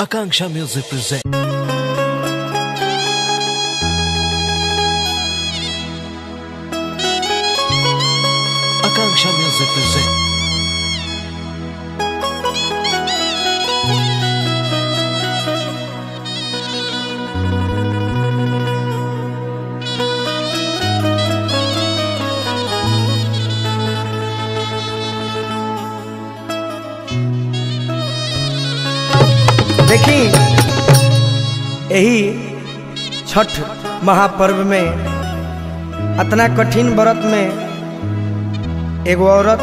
Akanksha Music presents. Akanksha Music presents. देखी यही छठ महापर्व में अतना कठिन व्रत में एगो औरत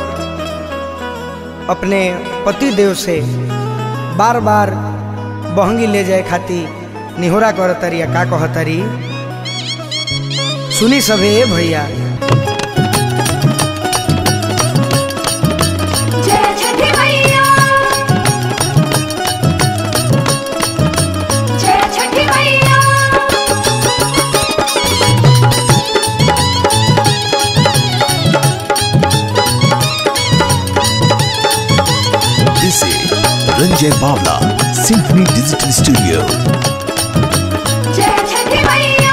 अपने पति देव से बार बार बहंगी ले जाए खातिर निहोरा करतरी या का कहतरी सुनी सभे भैया जय छठी मैया जय छठी मैया This is Ranjay Bawla, Symphony Digital Studio. जय छठी मैया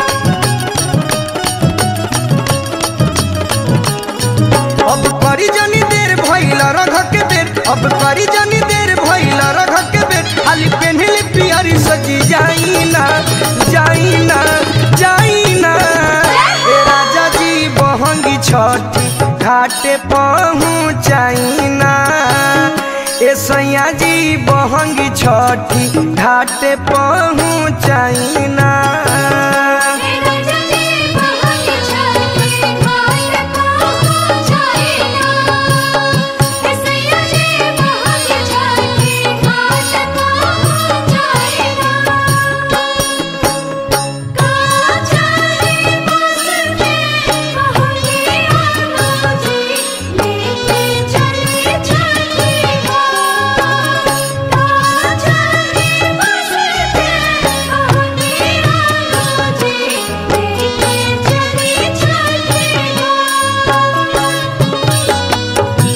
अब करी जनी देर भइल रघ के बेर अब करी जनी देर भइल रघ के बेर खाली पेन्हली पियरी सजी जाइना जाइना जाइना ए राजा जी बहंगी छठी घाटे पहुँचाइना ए सैया जी बहंगी छठी घाटे पहुँचाइना मेरा जजी बहंगी छठी घाट पहुँचाइना ऐसैया जी बहंगी छठी घाट पहुँचाइना काचारी बस में बहंगी आना जी लेके चली छठी घाट काचारी बस में बहंगी आना जी लेके चली छठी घाट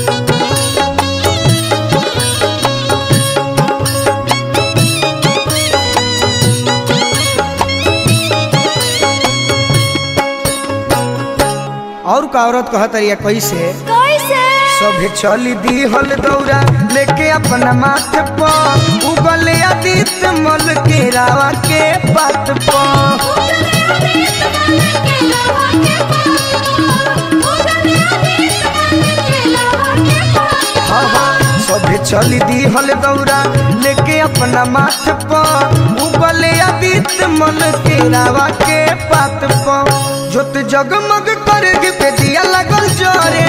और का औरत कहतरिया कैसे कैसे सभे चली दी हल दौरा लेके अपना माथे पर उगल आदित्य मल के रावा के बात पर हाँ हाँ सभे चली दी हल दौरा लेके अपना माथे पर उगल आदित्य मल के रावा के बात पर जोत जगमग कर पे दिया लगल जरे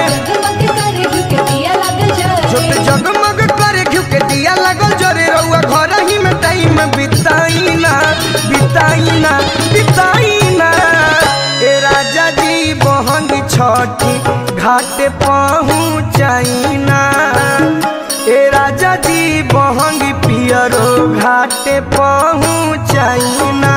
जोत जगमग करे घिउ के दिया लगल जरे रउआ घर ही में टाइम बिताइना बिताइना बिताइना ए राजा जी बहंगी छठी घाटे पहुँचाइना ए राजा जी बहंगी पियरो घाटे पहुँचाइना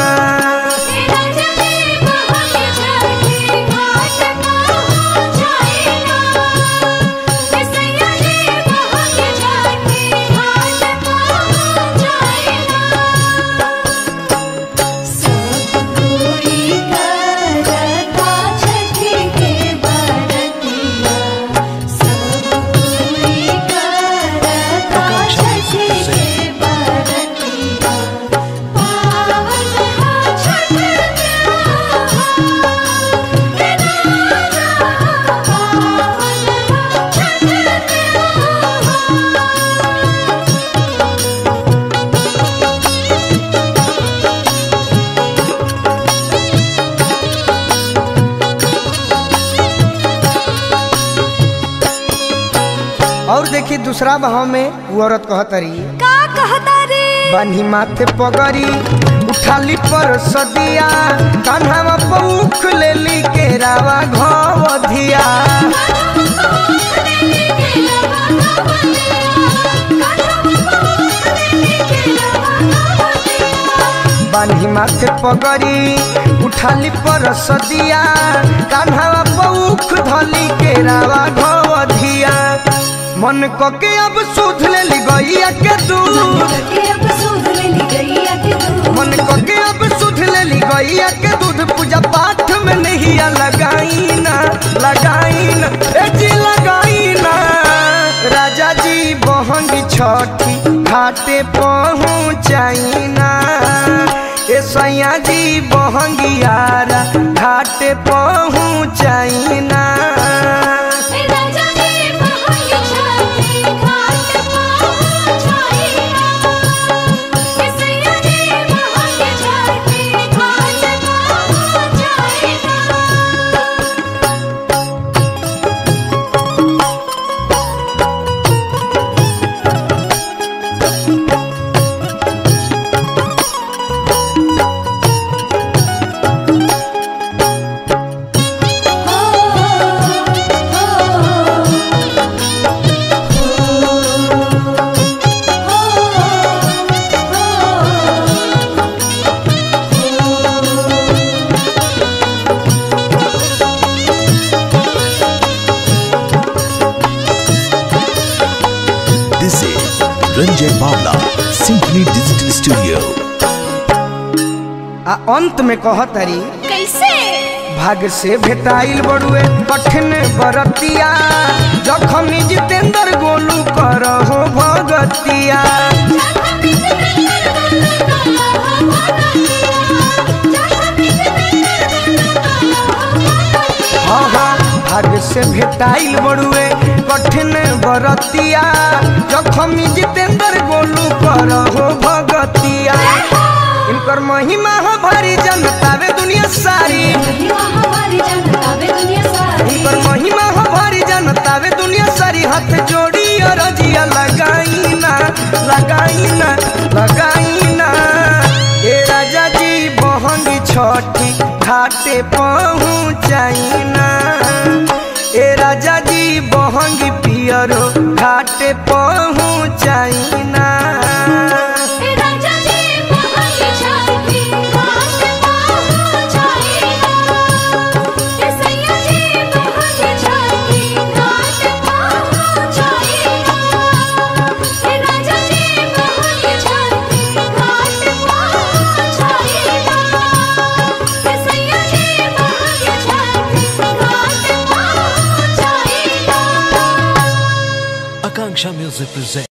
और देखी दूसरा भाव में वो औरत कहतरी का कहता रे बान्ही माथे पगड़ी उठाली पर सदिया कान्हावा पौख लेली के रावा घवधिया बान्ही माथे पगड़ी उठाली पर सदिया कान्हावा पौख धली के रावा घवधिया मन को के अब सुध ले गैया के दूध के अब छठी घाटे पहुँचाइना ए सैया जी बहंगियारा घाटे पहुँचाइना राजा जी बहंगी छठी घाट पहुँचाइना सैया जी बहंगी छठी घाट पहुँचाइना This is Ranjay Bavla, Symphony Digital Studio. आ अंत में कहतरी कैसे भाग से भेटाइल बड़ुए कठिन बरतिया जखम जितेंद्र गोलू करहो भगतिया हाँ हाँ भाग से भेटाइल बड़ुए कठिन बरतिया जखम जितेंद्र गोलू करहो भगतिया इनकर महिमा हो भारी जनता वे दुनिया सारी इनकर महिमा हो भारी जनता वे दुनिया सारी हाथ जोड़ी और रजिया लगाईना लगाईना लगाईना ए राजा जी बहंगी छठी घाटे पहुँचाइना ए राजा जी बहंगी पियरो घाटे पहुँचाइना Akanksha Music presents.